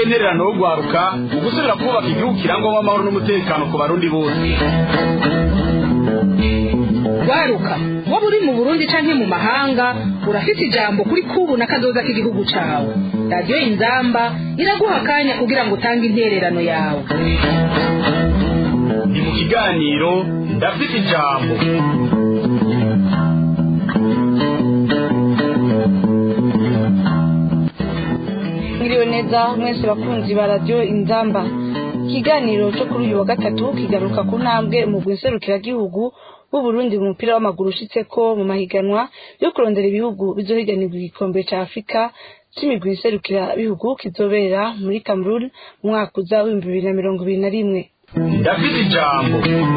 intererano yo guharuka mu gusubira kubaka igihugu kirangwamo amahoro n'umutekano ku barundi bose waruka waba uri mu burundi canke mu mahanga urafite ijambo kuri kubu na kazoza k'igihugu cawe radiyo inzamba iraguha akanya kugira ngo utange intererano yawe ni mu kiganiro ndafite ijambo mwiriwe neza mwese bakunzi ba radiyo inzamba ikiganiro cyo kuri uyu wa gatatu kigaruka ku ntambwe umugwi nserukiragihugu w'uburundi mu mupira w'amaguru ushitse ko mu mahiganwa yo kurondera ibihugu bizohiganirwa igikombe ca afurika c'imigwi nserukirabihugu kizobera muri cameroon mu mwaka uza w'ibihumbi bibiri na mirongo ibiri na rimwe ndafite ijambo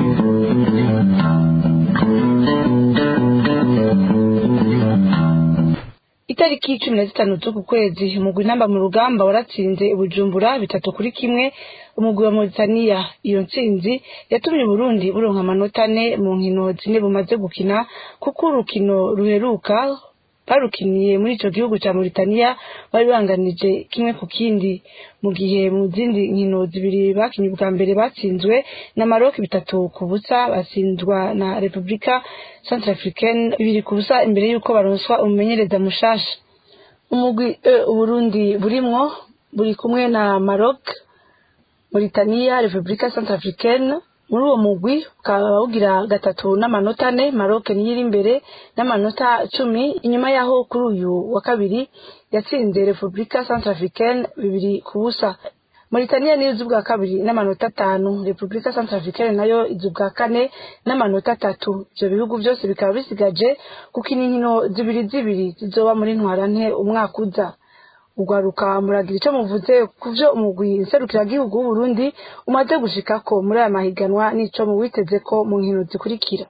itariki cumi na zitanu z'uku kwezi umugwi namba mu rugamba waratsinze ubujumbura bitatu kuri kimwe umugwi wa mauritania iyo ntsinzi yatumye uburundi buronka amanota ane mu nkino zine bumaze gukina kuko urukino ruheruka barukiniye muri ico gihugu ca mauritania bari banganije kimwe ku kindi mu gihe mu zindi nkino zibiri bakinye ubwa mbere batsinzwe na maroc bitatu ku busa batsindwa na repubulika centrafricaine bibiri ku busa imbere y'uko baronswa umumenyereza mushasha umugwi e uburundi burimwo buri kumwe na maroc mauritania repubulika centrafricaine muri uwo mugwi ukaba bugira gatatu n'amanota ane maroc niyo iri imbere n'amanota cumi inyuma yaho kuri uyu wa kabiri yatsinze repubulika centrafricaine bibiri ku busa mauritania niyo izi ubwa kabiri n'amanota atanu repubulika centrafricaine nayo izi ubwa kane n'amanota atatu ivyo bihugu byose bikaba bisigaje gukina inkino zibiri zibiri zizoba muri ntwarante umwaka uza ugwaruka muragira ico muvuze ku vyo umugwi nserukiragihugu w'uburundi umaze gushikako muri aya mahiganwa n'ico muwitezeko mu nkino zikurikira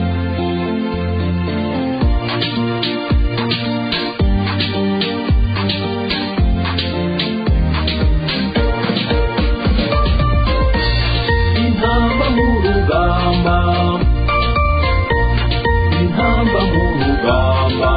intamba mu rugamba intamba mu rugamba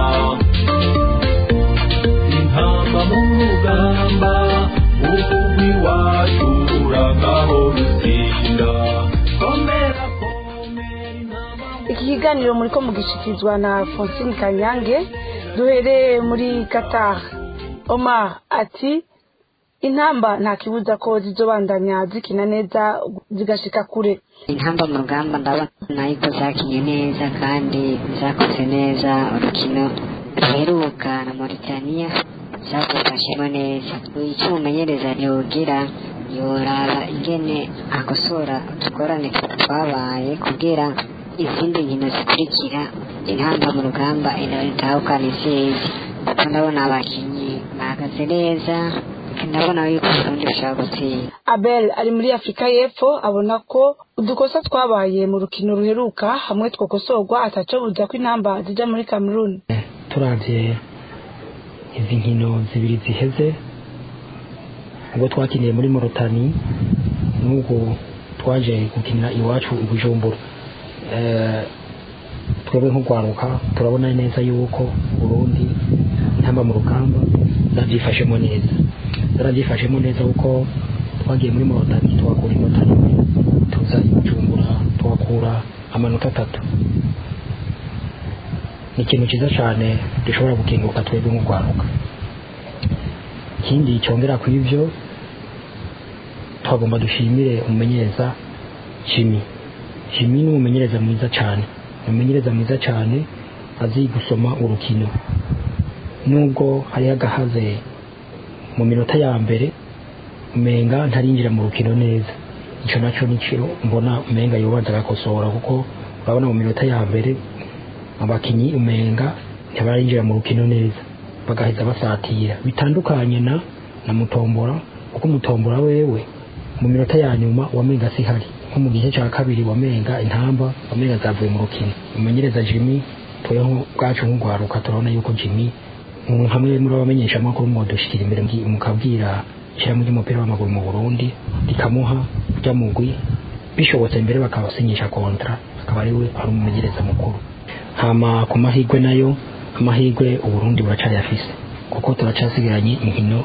intamba mu rugamba umugwi wacu uragaho rutsinda komera komera intamba mu iki kiganiro muriko mugishikirizwa na Francine Kanyange duhereye muri Qatar Omar ati intamba nta kibuza ko zizobandanya zikina neza zigashika kure intamba mu rugamba ndabona yuko zakinye neza kandi zakoze neza urukino ruheruka na mauritania zadufashemo neza icyo umumenyereza yogira yoraba ingene akosora utugorane twabaye kugira izindi nkino zikurikira intamba mu rugamba itahukana intsinzi kuko ndabona abakinnyi bahagaze neza ndabona yuko uburundi bushobora gutsinda Abel ari muri Afrika y'Epfo abona ko udukosa twabaye mu rukino ruheruka hamwe twokosorwa ataco buza ko intamba zija muri Cameroon turavye izi nkino zibiri ziheze ubwo twakiniye muri morotani n'ubwo twaje gukinira iwacu i bujumbura Eh, twebwe nk'urwaruka turabona neza yuko burundi intamba mu rugamba zabyifashemo neza zarabyifashemo neza kuko twagiye muri morotani tuhakura inota rimwe tuza i bujumbura tuhakura amanota atatu ni ikintu cyiza cyane dushobora gukinguka twebwe nk'urwaruka ikindi cyongera ku ivyo twagomba dushimire umumenyereza jimmy jimmy ni umumenyereza mwiza cyane ni umumenyereza mwiza cyane azi gusoma urukino nubwo hariho agahaze mu minota ya mbere umenga ntarinjira mu rukino neza icyo nacyo nicyo mbona umenga yobanza agakosora kuko urabona mu minota ya mbere abakinyi umenga ntibarinjira mu rukino neza bagaheza basatira bitandukanye na na mutombora kuko mutombora wewe mu minota ya nyuma wamenga sihari nko mu gice cya kabiri wamenga intamba wamenga zavuye mu rukino umumenyereza jimmy tweho bwacu nk'urwaruka turabona yuko jimmy mm, hamwe muri abamenyesha amakuru mwodushikira imbere mgi- mukabwira ishyirahamwe ry'umupira w'amaguru mu burundi rikamuha rya mugwi bishobotse mbere bakabasinyisha kontra akaba ari we ari umumenyereza mukuru hama ku mahirwe nayo amahirwe uburundi buracayafise kuko turacasigaranye inkino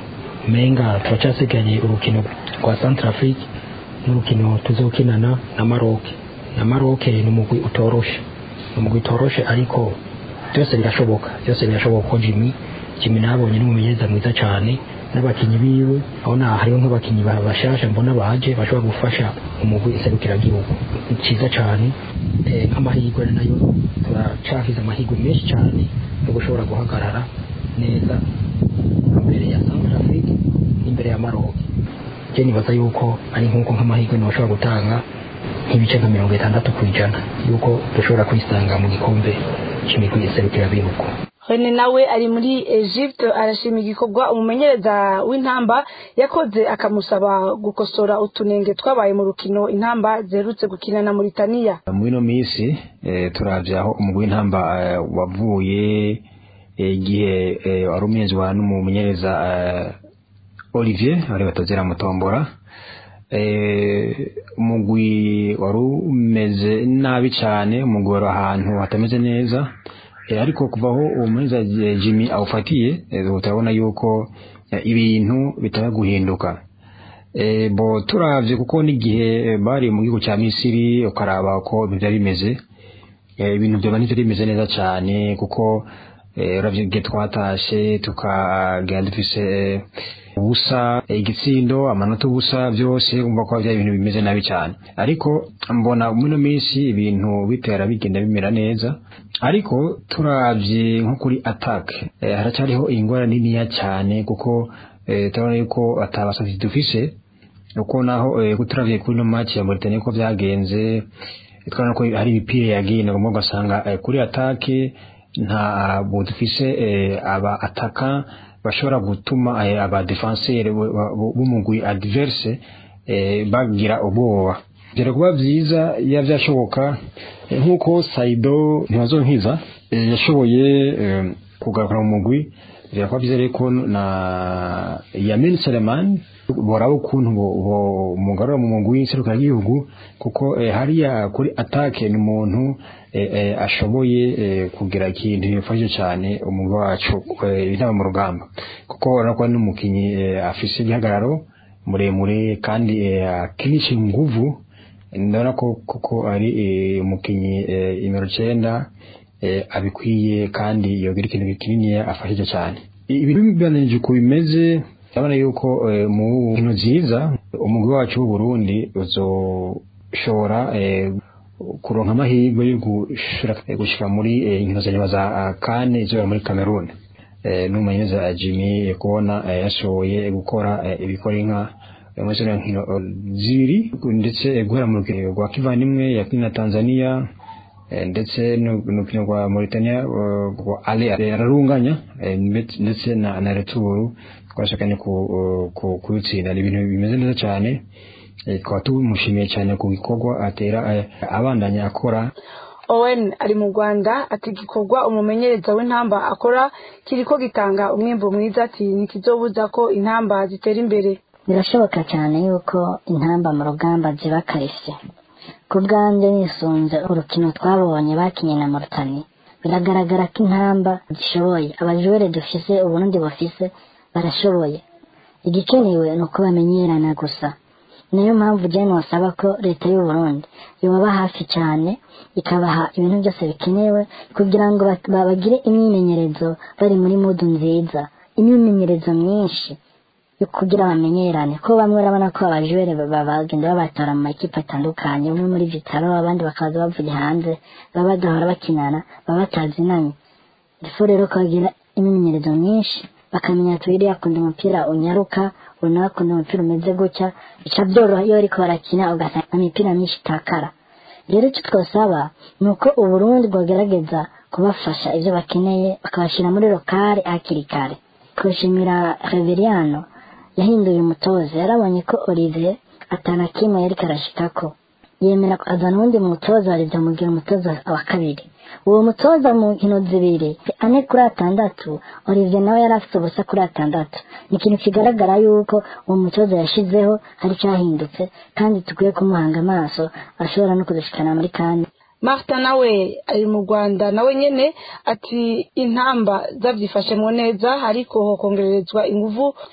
umenga turacyasigaye urukino rwa Centrafrique n'urukino tuzokinana na Maroc na Maroc ni umugwi utoroshe ni umugwi utoroshe ariko byose birashoboka byose birashoboka ko Jimmy Jimmy nabonye ni umumenyereza mwiza cyane n'abakinnyi biwe aho na hariho nk'abakinnyi ba- bashasha mbona baje bashobora gufasha umugwi iserukiragihugu ni cyiza cyane eh, nk'amahirwe nayo turacahize amahirwe menshi cyane yo gushobora guhagarara neza imbere ya Centrafrique n'imbere ya Maroc je nibaza yuko ari nk'uko nk'amahirwe ntibashobora gutanga nk'ibice nka mirongo itandatu ku ijana yuko dushobora kwisanga mu gikombe cy'imigwi iserukirabihugu Rene nawe ari muri Egypte arashima igikorwa umumenyereza w'intamba yakoze akamusaba gukosora utunenge twabaye mu rukino intamba ziherutse gukina na Mauritania muri ino minsi eh, turavye aho umugwi w'intamba eh, wavuye eh, igihe eh, wari umenzwa n'umumenyereza eh, Olivier ari batazira mutombora eh, umugwi wari umeze nabi cyane umugwi wari ahantu hatameze neza eh, ariko kuva aho uwo mumenyereza eh, Jimmy awufatiye eh, turabona yuko eh, ibintu bitaba guhinduka Eh, bo turavye kuko n'igihe eh, bari mu gihugu cya Misiri ukaraba uko ibintu byari bimeze eh, ibintu byoba nivyo bimeze neza cyane kuko eh, uravye igihe twatashe tukagenda dufise eh, ubusa eh, igitsindo amanota ubusa byose umva ko byari ibintu bimeze nabi cyane ariko mbona muri ino minsi ibintu bitera bigenda bimera neza ariko turavye nko kuri attack eh, haracyariho ingorane niniya cyane kuko eh, turabona yuko atabasavye dufise uko naho eh, turavye kuri no match ya Mauritania ko byagenze twabona ko hari imipira yagiye nagomba ugasanga eh, kuri atake nta bo dufise eh, aba ataka bashobora gutuma eh, aba defenseur b'umugwi adverse eh, bagira ubwoba byari kuba byiza iyo byashoboka eh, nk'uko Saido ntibazonkiza eh, yashoboye eh, kugarukana mu mugwi byari kuba byiza rero ko na Yamin Seleman boraba ukuntu bo- bo- mugarura mu mugwi w'iserukiragihugu kuko eh, hariya kuri atake ni umuntu eh, eh, ashoboye eh, kugira ikintu bifashe cyane umugwi wacu eh, intama mu rugamba kuko urabona ko ari n'umukinnyi eh, afise igihagararo muremure kandi eh, akinisha inguvu ndabona ko kuko ari eh, umukinnyi eh, nimero cyenda eh, abikwiye kandi yogira ikintu kinini afashije cyane ibintu bibananije uko bimeze ndabona yuko eh, mu nkino nziza umugwi wacu w'u Burundi uzoshobora eh, kuronka amahirwe yo gushira eh, gushika muri eh, inkino za nyuma za ah, kane izobera muri Cameroon eh, n'umumenyereza Jimmy eh, kubona eh, yashoboye gukora eh, ibikora inka eh, muri zino nkino eh, zibiri ndetse eh, guhera mu rukino rwa kivandimwe yakina na Tanzania eh, ndetse n'urukino rwa Mauritania eh, rwa ale ararunganya eh, mbet- ndetse na na returu twashakanye ku ku- kubitsinda ni ibintu bimeze neza cyane eh, tukaba tumushimiye cyane ku gikorwa atera eh, abandanya akora Owen ari mu Rwanda ati igikorwa umumenyereza w'intamba akora kiriko gitanga umwimbo mwiza ati ntikizobuza ko intamba zitera imbere birashoboka cyane yuko intamba mu rugamba ziba karishye ku bwanjye nisunze urukino twabonye bakinye na Mauritania biragaragara ko intamba zishoboye abajure dufise uburundi bufise barashoboye igikenewe ni uko bamenyerana gusa niyo mpamvu jene wasaba ko leta y'u Burundi yobaba hafi cyane ikabaha ibintu byose bikenewe kugira ngo bak- ba- bagire imyimenyerezo bari muri mudu nziza imyimenyerezo myinshi yo kugira bamenyerane ko bamwe urabona ko abajure ba- bagenda babatora mu makipe atandukanye umwe muri vitaro abandi bakaza bavuye hanze baba badahora bakinana baba batazinanye ifu rero ko bagira imyimenyerezo myinshi bakamenya ati uriya akunda umupira unyaruka uyu nawe akunda umupira umeze gutya bica byoroha iyo bariko barakina ugasanga imipira myinshi itakara rero icyo twasaba ni uko uburundi bwagerageza kubafasha ibyo bakeneye bakabashyira muri lokale hakiri kare twishimira reveriano yahinduye umutoza yarabonye ko olivier atana kimwe yari karashikako yemera azana uwundi mutoza wa mugira umutoza wa kabiri uwo mutoza mu nkino zibiri ane kuri atandatu olivier nawe yari afite ubusa kuri atandatu ni ikintu kigaragara yuko uwo mutoza yashizeho hari icyahindutse kandi dukwiye kumuhanga amaso ashobora no kudushikana muri kane Martha nawe ari mu Rwanda nawe nyene ati intamba zavyifashemwo neza ariko hokongererezwa inguvu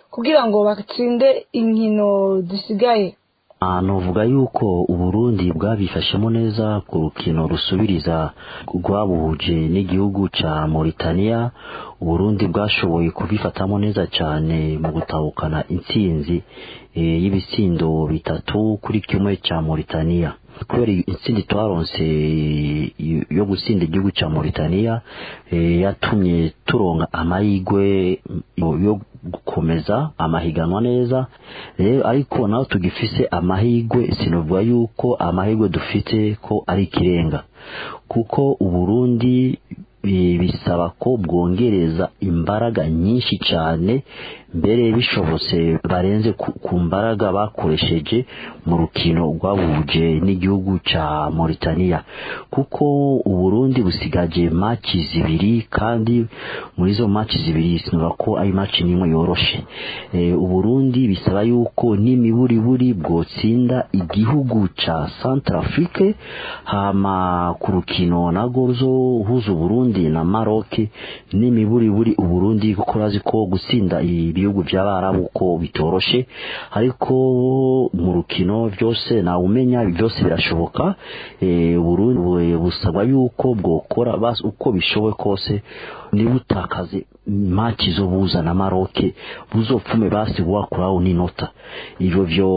kugira ngo batsinde inkino zisigaye Ah, novuga yuko uburundi bwabifashemo neza ku rukino rusubiriza rwabuhuje n'igihugu ca Mauritania uburundi bwashoboye kubifatamo neza cyane mu gutahukana intsinzi e, y'ibisindo bitatu kuri kimwe ca Mauritania kubera intsinzi twaronse y- yo gutsinda igihugu ca Mauritania e, yatumye turonka amahigwe yo- yo gukomeza amahiganwa neza rero ariko naho tugifise amahigwe sinovuga yuko amahigwe dufite ko ari ikirenga kuko uburundi bi- bisaba ko bwongereza imbaraga nyinshi cyane mbere bishobotse barenze ku, ku mbaraga bakoresheje mu rukino rwabuje n'igihugu ca Mauritania kuko uburundi busigaje maci zibiri kandi muri izo maci zibiri sinumva ko ari maci n'imwe yoroshe e, uburundi bisaba yuko n'imiburiburi bwotsinda igihugu ca Centrafrique hama ku rukino nago ruzohuza uburundi na Maroc n'imiburiburi uburundi kuko urazi ko gutsinda ibihugu by'abarabu ko bitoroshe ariko mu rukino byose nawe umenya byose birashoboka e, uburundi bu- busabwa yuko bwokora basi uko bishoboye kose nibutakaze maci zo buza na Maroc buzopfume basi wakuraho n'inota ivyo vyo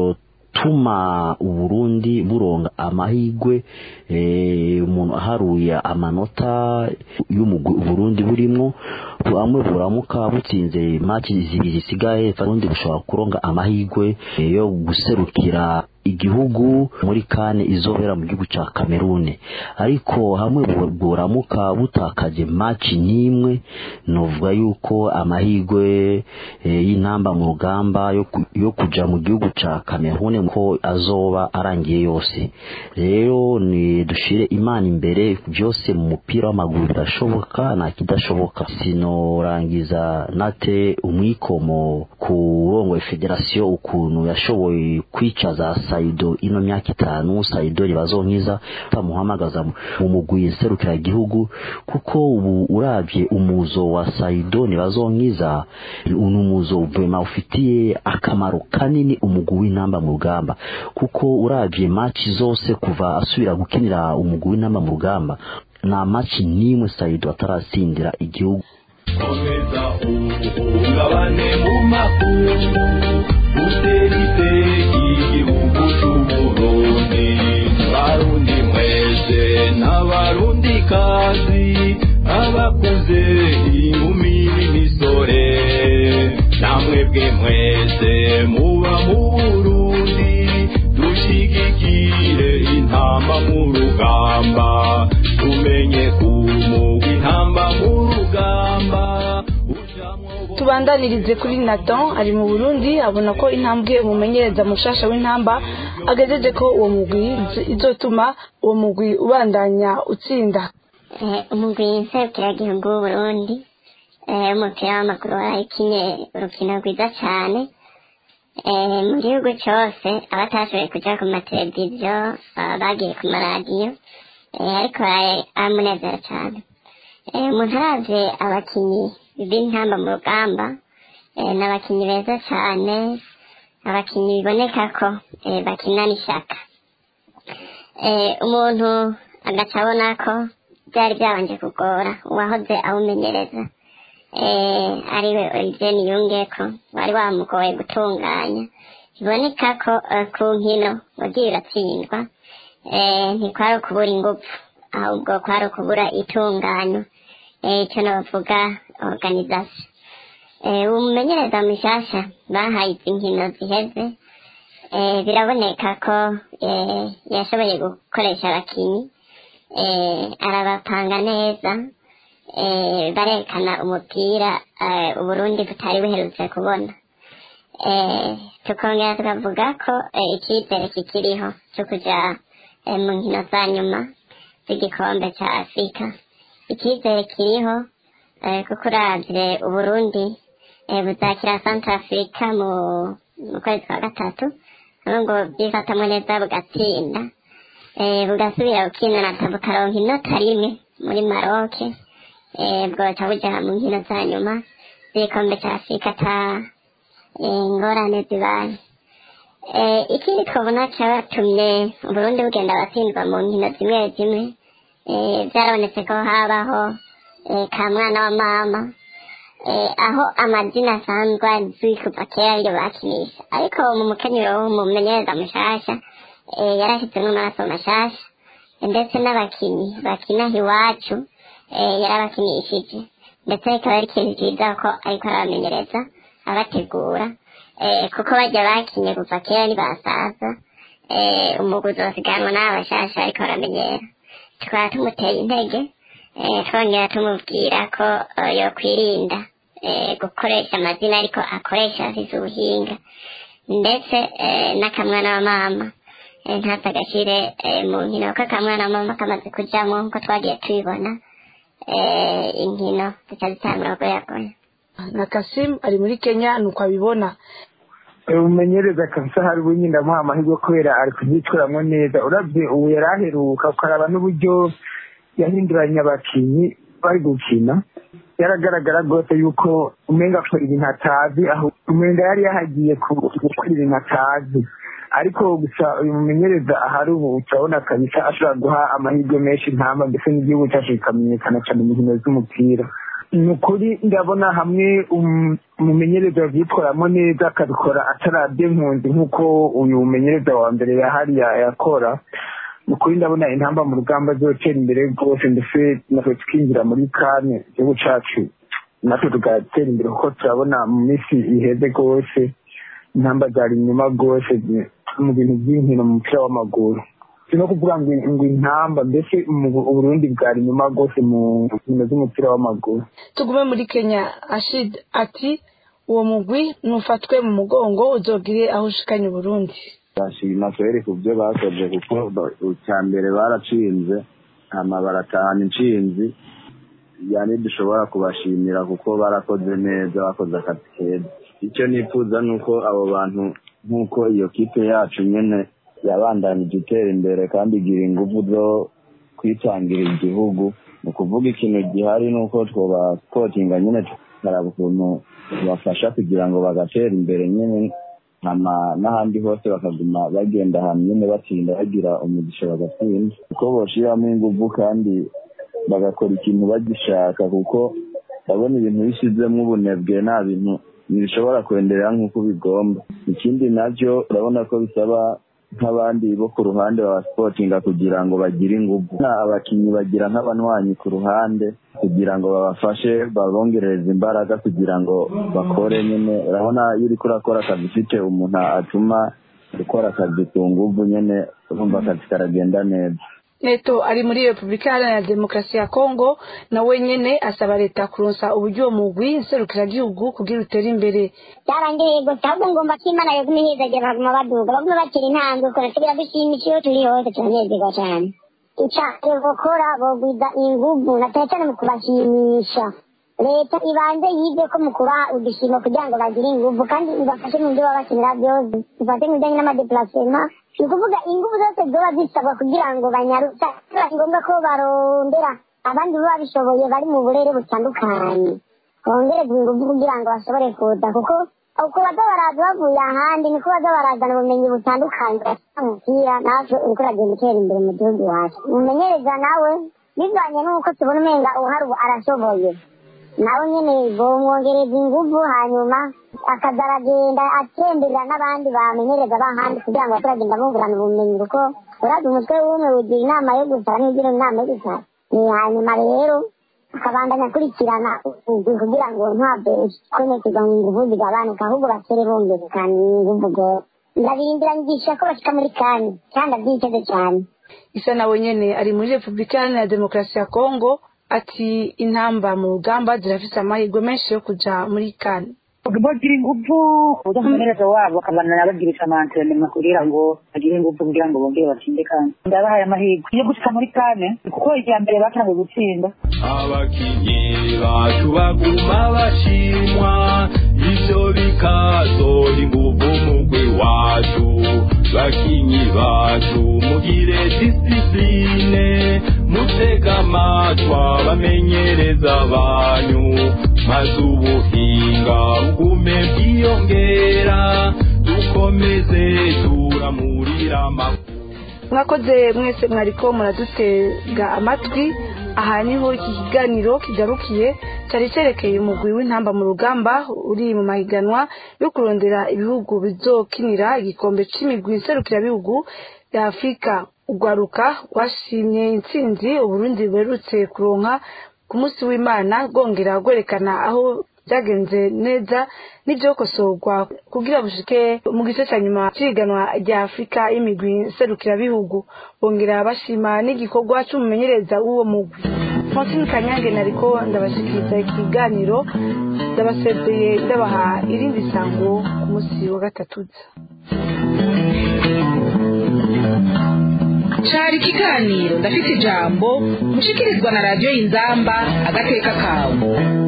tuma uburundi buronga amahigwe eh, umuntu aharuye amanota y'umugwi uburundi burimwo bamwe buramuka butsinze maci zibiri zisigaye uburundi bushobora kuronga amahigwe eh, yo guserukira igihugu muri kane izobera mu gihugu ca Kamerune ariko hamwe bu- buramuka butakaje maci n'imwe novuga yuko amahigwe eh, y'intamba mu rugamba yo, ku- yo kuja mu gihugu ca Kamerune ko azoba arangiye yose rero ni dushire imana imbere byose mu mupira w'amaguru birashoboka nta kidashoboka sinorangiza nate umwikomo ku rongo federasiyo ukuntu yashoboye kwica za Saido ino myaka itanu Saido ribazonkiza tamuhamagaza mu mugwi nserukira igihugu kuko ubu uravye umuzo wa Saido nibazonkiza ni umuzo vema ufitiye akamaro kanini umugwi w'intamba mu rugamba kuko uravye match zose kuva asubira gukinira umugwi w'intamba mu rugamba nta match n'imwe Saido atarasindira igihugu komeza uhungabane mu makungu utera iteka igihugu c'uburundi barundi mwese n'abarundi kazi abakuze inkumi n'imisore namwebwe mwese muba mu burundi dushigikire intamba mu rugamba tumenye kumugwa intamba mu rugamba ujamwo tubandanirize kuri Nathan ari mu Burundi abona ko intambwe umumenyereza mushasha w'intamba agejeje ko uwo mugwi izo- izotuma uwo mugwi ubandanya utsinda Eh, umugwi nserukiragihugu w'uburundi eh, umupira w'amaguru warakinye urukino rwiza cane eh, mu gihugu cose abatashoboye kuja ku mateleviziyo ah, bagiye ku maradiyo eh, ariko baraye- aramunezera cane eh, umuntu aravye abakinyi b'intamba mu rugamba eh, ni abakinyi beza cane abakinyi biboneka ko eh, bakinana ishaka eh, umuntu agaca abona ko byari byabanje kugora uwahoze awumenyereza eh, ariwe Olivier Niyungeko wari wamugoye gutunganya biboneka ko eh, ku nkino wagiye uratsindwa eh, ntikwari ukubura ingufu ahubwo kwari ukubura itunganyo eh, icyo nabavuga organisation eh, umumenyereza mushasha bahaye izi nkino ziheze eh, biraboneka ko eh, yashoboye gukoresha abakinyi eh, arabapanga neza eh, barekana umupira eh, uburundi butari buherutse kubona eh, tukongera tukavuga ko eh, icyizere kikiriho cyo kuja eh, mu nkino za nyuma z'igikombe cya afurika icyizere kiriho eh, kuko uravye uburundi eh, buzakira centre africa mu mu kwezi kwa gatatu aho ngo byifatamwo neza bugatsinda eh, bugasubira gukinana bukaronka inota rimwe muri maroke eh, bwoca buja mu nkino za nyuma z'igikombe cya afurika ta eh, ingorane zibaye Eh, ikindi twabona cyabatumye uburundi bugenda batsindwa mu nkino zimwe zimwe eh, byarabonetse ko habaho eh, ka mwana wa mama eh, aho amazina asanzwe azwi kuva kera ariyo bakinisha ariko mu mukenyero w'umumenyereza mushasha eh, yarashyizemo amaraso mashasha ndetse n'abakinnyi bakina iwacu eh, yarabakinishije ndetse bikaba ari ikintu cyiza ko ariko arabamenyereza abategura eh, kuko bajya bakinye kuva kera ntibasaza eh, umuguzi wasiganwa n'abashasha ariko baramenyera tukaba tumuteye intege eh, twongera tumubwira ko eh, yokwirinda eh, gukoresha amazina ariko akoresha afise ubuhinga ndetse eh, n'akamwana wa mama eh, ntaze agashyire eh, mu nkino kuko akamwana wa mama kamaze kujamo nkuko twagiye tubibona eh, inkino zica zitangura goyagoya na kasimu ari muri kenya nuko abibona umumenyereza kabisa hari ubu nyine ndamuha amahirwe kubera ari kubyitwaramo neza urabye ubu yari aheruka ukaraba n'uburyo yahinduranya abakinnyi bari gukina yaragaragara rwose yuko umenga akora ibintu atazi aho umenga yari yahagiye ku- gukora ibintu atazi ariko gusa uyu mumenyereza ahari ubu turabona kabisa ashobora guha amahirwe menshi intamba ndetse n'igihugu cyacu kikamenyekana cyane mu nkino z'umupira ni ukuri ndabona hamwe um- umumenyereza yabyitwaramo neza akabikora atarabye impunzi nk'uko uyu mumenyereza wa mbere yahari ya- yakora ni ukuri ndabona intamba mu rugamba zotera imbere rwose ndetse natwe tukinjira muri kane igihugu cyacu natwe tugatera imbere kuko turabona mu minsi iheze rwose intamba zari inyuma rwose zi- mu bintu by'inkino mu mupira w'amaguru si no kuvuga ngo ngo intamba mbese mu Bu- uburundi bwari inyuma rwose mu nkino z'umupira w'amaguru tugume muri kenya ashid ati uwo mugwi nufatwe mu mugongo uzogire aho ushikanye uburundi bashima kweri ku byo bakoze kuko ba- icya mbere baracinze hama baratahana intsinzi yani dushobora kubashimira kuko barakoze neza bakoze akazi keza icyo nifuza ni uko abo bantu nk'uko iyo kipe yacu nyine yabandanije itera imbere kandi igira ingufu zo kwitangira igihugu ni ukuvuga ikintu gihari ni uko twobasportinga nyine tukaraba ukuntu tubafasha kugira ngo bagatera imbere nyine hama n'ahandi hose bakaguma bagenda ahantu nyine batsinda bagira umugisha bagatsinda kuko boshiramo ingufu kandi bagakora ikintu bagishaka kuko ndabona ibintu bishyizemo ubunebwe nta bintu ntibishobora kwenderera nk'uko bigomba ikindi nabyo urabona ko bisaba nk'abandi bo ku ruhande ba sipotinga kugira ngo bagire ingufu abakinnyi bagira nk'abanywanyi ku ruhande kugira ngo babafashe babongerereze imbaraga kugira ngo bakore nyine urabona iyo uriko urakora akazi ufite umuntu atuma ukora akazi ku nguvu nyine urumva akazi karagenda neza neto ari muri repubulika iharanira demokarasi ya kongo nawe nyene asaba leta kuronsa uburyo uwo mugwi nserukiragihugu kugira utere imbere byarangiye gusa ahubwo ngomba ko imana yaguma ihizagera baguma baduga baguma batera intambwe ukora tugira dushimisha iyo turi hose turanezerwa cyane icyaha gukora bogwiza inguvu na cyane cyane mu kubashimisha leta ibanze yige ko mu kubaha udushimo kugira ngo bagire inguvu kandi ibafashe mu byo baba bakenera byose ifate mu bijyanye n'amadepulasema ni ukuvuga inguvu zose zoba zisabwa kugira ngo banyarutsa biba ngombwa ko barondera abandi baba bishoboye bari mu burere butandukanye bongerezwa ingufu kugira ngo bashobore kuza kuko uko baza baraza bavuye ahandi niko baza barazana ubumenyi butandukanye bafite umupira natwe uriko uragenda utera imbere mu gihugu iwacu umumenyereza nawe bivanye n'uko tubona umenga uhari ubu arashoboye nawe nyene bomwongereza ingufu hanyuma akaza aragenda atemberera n'abandi bamenyereza b'ahandi kugira ngo turagenda bungurana ubumenyi kuko urazi umutwe w'umwe ugira inama yo gusara ntugira inama yo gusara ni hanyuma rero akabandanya akurikirana ubuzima kugira ngo ntabwo konekerwa mu nguvu zigabanuka ahubwo batere bongerekana inguvu rwose ndabirindira nyigisha ko bashika muri kane kandi abyiteze cyane isa nawe nyene ari muri repubulika iharanira demokarasi ya kongo ati intamba mu rugamba zirafise amahirwe menshi yo kuja muri kane bagira ingufu uburyo umumenyereza wabo akabana bagirisha amantrenema kugira ngo bagire ingufu kugira ngo bongere batsinde kandi ndabahaye amahirwe yo gushika muri kane kuko irya mbere batangiye gutsinda abakinyi bacu baguma bashimwa ivyo bikazoha inguvu mugwi wacu bakinyi bacu mugire disipline mutega amatwa bamenyereza banyu maze ubuhinga bugume bwiyongera dukomeze turamurira amakuru mwakoze mwese mwariko muradutega amatwi aha niho iki kiganiro kigarukiye cyari cyerekeye umugwi w'intamba mu rugamba uri mu mahiganwa yo kurondera ibihugu bizokinira igikombe c'imigwi nserukirabihugu ya afurika urwaruka rwashimye intsinzi uburundi buherutse kuronka ku munsi w'imana rwongera rwerekana aho byagenze neza n'ibyokosorwa kugira bushike mu gice cya nyuma cy'ihiganwa rya afurika y'imigwi nserukirabihugu bongera bashima n'igikorwa cy'umumenyereza w'uwo mugwi francine kanyange nariko ndabashikiriza ikiganiro ndabasezeye ndabaha irindi sango ku munsi wa gatatuza cari ikiganiro ndafite ijambo mushikirizwa na radiyo y'inzamba agateka kawe